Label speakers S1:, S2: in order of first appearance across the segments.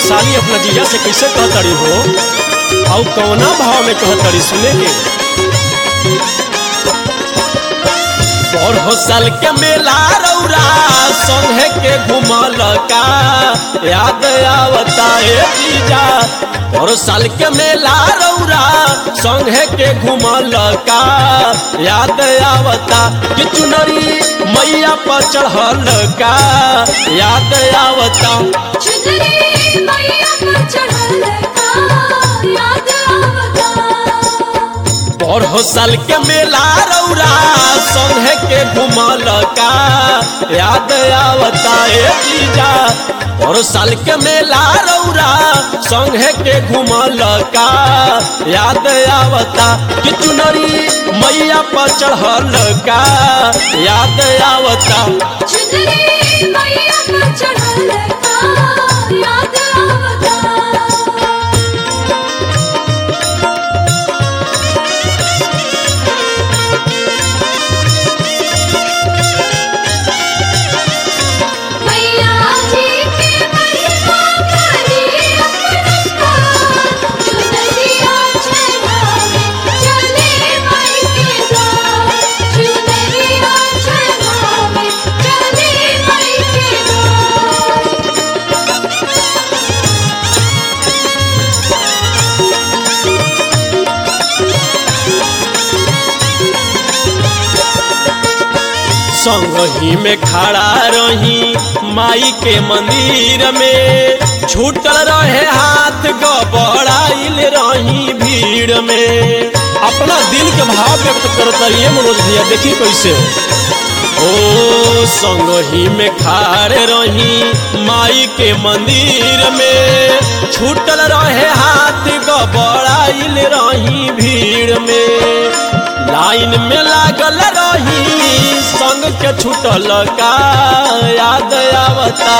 S1: साली अपना जीजा से कैसे कहतड़ी हो और कौना भाव में कहतड़ी सुने के बरहो साल के मेला रौरा संगे के घुमल का याद आवता ए जीजा बरहो साल के मेला रौरा संगे के घुमल का याद आवता कि चुनरी मैया पर चढ़ल का याद आवता
S2: चुनरी मैया पर चढ़ल का याद आवता
S1: बरहो साल के मेला रौरा संगे के घुमल का याद आवता ए जीजा बरहो साल के मेला रौरा संगे के घुमल का याद आवता कि चुनरी मैया पर चढ़ल का याद आवता
S2: चुनरी मैया पर चढ़ल का याद आवता मैया जी के महिमा करी अपनता चुनरिया चढ़ावे चले माई के द्वार चुनरिया चढ़ावे चले माई के द्वार
S1: संगही में खड़ा रही माई के मंदिर में छूटल रहे हाथ गबड़ाइल रही भीड़ में अपना दिल के भाव व्यक्त करत रहिए मनोज भैया देखी कैसे ओ संगही में खाड़े रही माई के मंदिर में छूटल रहे हाथ गबड़ाइल रही भीड़ में लाइन में लागल रही संग के छूटल का याद आवता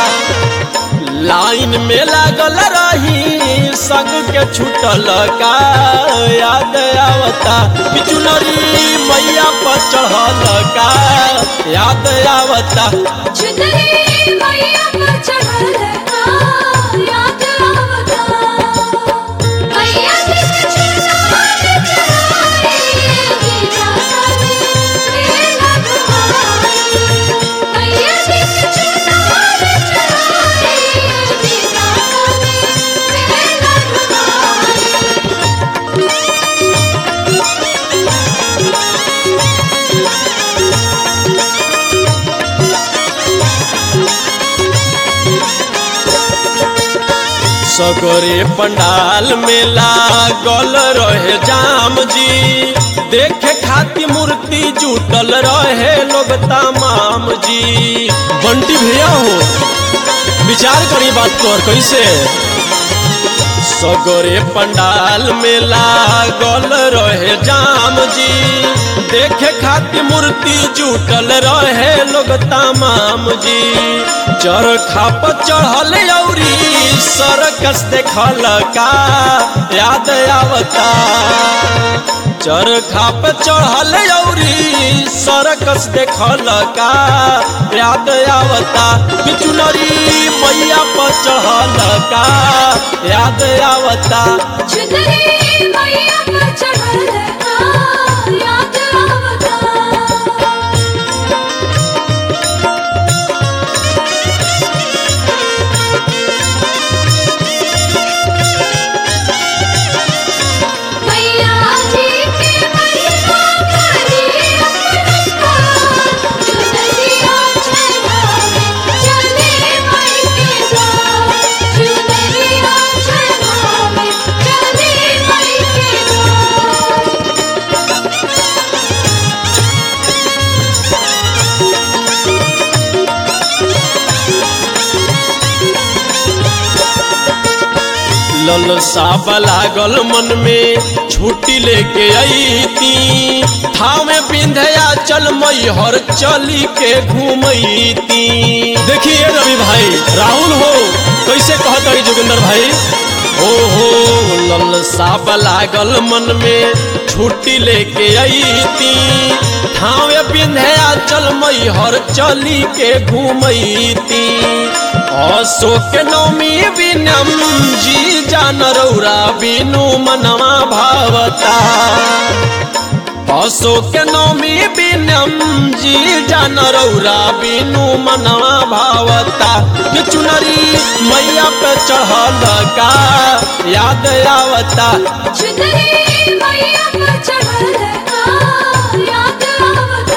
S1: लाइन में लागल रही संग के छूटल का याद आवता बिचुनरी मैया पर चढ़ल का याद आवता
S2: चुनरी मैया पर चढ़ल का याद आवता मैया जी के चुनरी चढ़ाई गीता सारी मेला घुमाई मैया जी के चुनरी चढ़ाई गीता सारी मेला घुमाई
S1: सगरे पंडाल में लागल रहे जाम जी देखे खाती मूर्ति जुटल रहे लोग तमाम जी बंटी भैया हो विचार करी बात पर कैसे सगरे पंडाल में लागल रहे जाम जी देखे खातिर मूर्ति जुटल रहे लोग तमाम जी चरखा पर चढ़ल औरी सरकस देखल का याद आवता चरखा पे चढ़ल औरी सरकस देखल का याद आवता बिचुनरी मैया पर चढ़ल का याद आवता
S2: चुनरी मैया पर चढ़ल का याद आवता मैया जी के महिमा करी अपनता चुनरिया चढ़ावे चले माई के द्वार चुनरिया चढ़ावे चले माई के द्वार
S1: ललसा लागल मन में छुट्टी लेके अईती थामे बिंधया चल मैहर चली के घूमती देखिए रवि भाई राहुल हो कैसे कहत रही जोगिंदर भाई ओ हो ललसा लागल मन में छुट्टी लेके अईती थावे बिंधया चल नैहर चली के घूमती अशोक नवमी बिनम जी जान रौरा बिनु मनवा भावता अशोक नवमी बिनम जी जान रौरा बिनु मनवा भावता कि चुनरी मैया पे चढ़ल का याद आवता
S2: चुनरी मैया पर चढ़ल का याद आवता